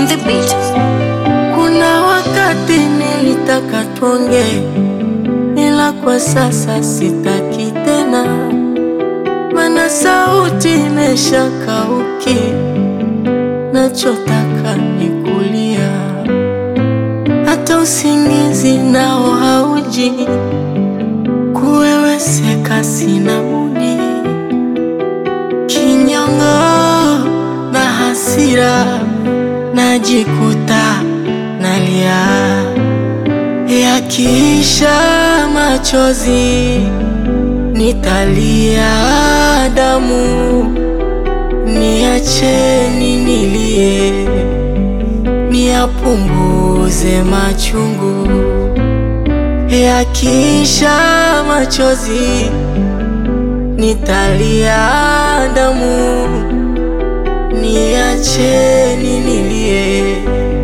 on the beat. Kuna wakati nilitaka tuongee, ila kwa sasa sitaki tena, mana sauti imeshakauki, nachotaka ni kulia, hata usingizi nao hauji, kuweweseka sina budi, kinyongo na hasira najikuta nalia, yakiisha machozi nitalia damu, niacheni nilie, niyapunguze machungu, yakiisha machozi nitalia damu niacheni nilie,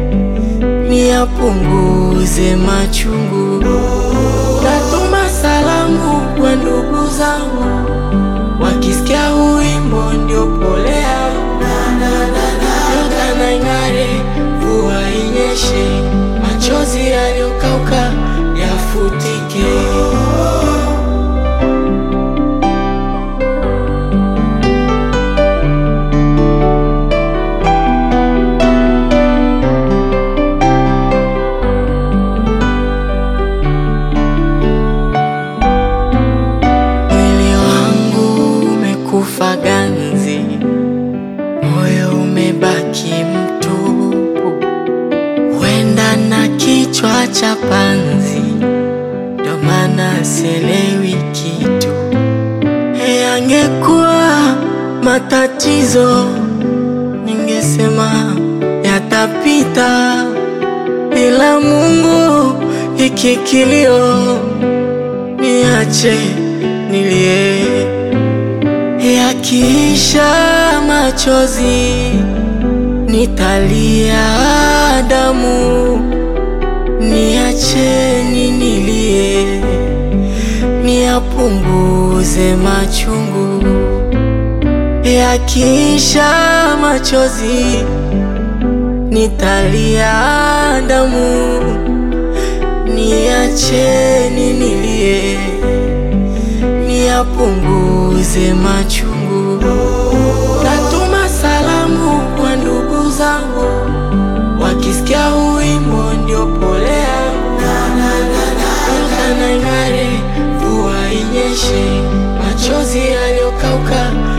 niyapunguze machungu. Natuma salamu kwa ndugu zangu, wakisikia huu wimbo ndio pole yangu. Nyota na ing'are, mvua inyeshe, machozi yaliyokauka yafutike. Mwili wangu umekufa ganzi, moyo umebaki mtupu, huenda na kichwa cha panzi, ndo maana sielewi kitu. Yangekuwa matatizo, ningesema yatapita, ila Mungu hiki kilio niache nilie, yakiisha machozi nitalia damu, niacheni nilie, niyapunguze machungu, yakiisha machozi nitalia damu niacheni nilie, niyapunguze machungu. Natuma salamu kwa ndugu zangu, wakisikia huu wimbo ndio pole yangu. Nyota na ing'are, mvua inyeshe, machozi yaliyokauka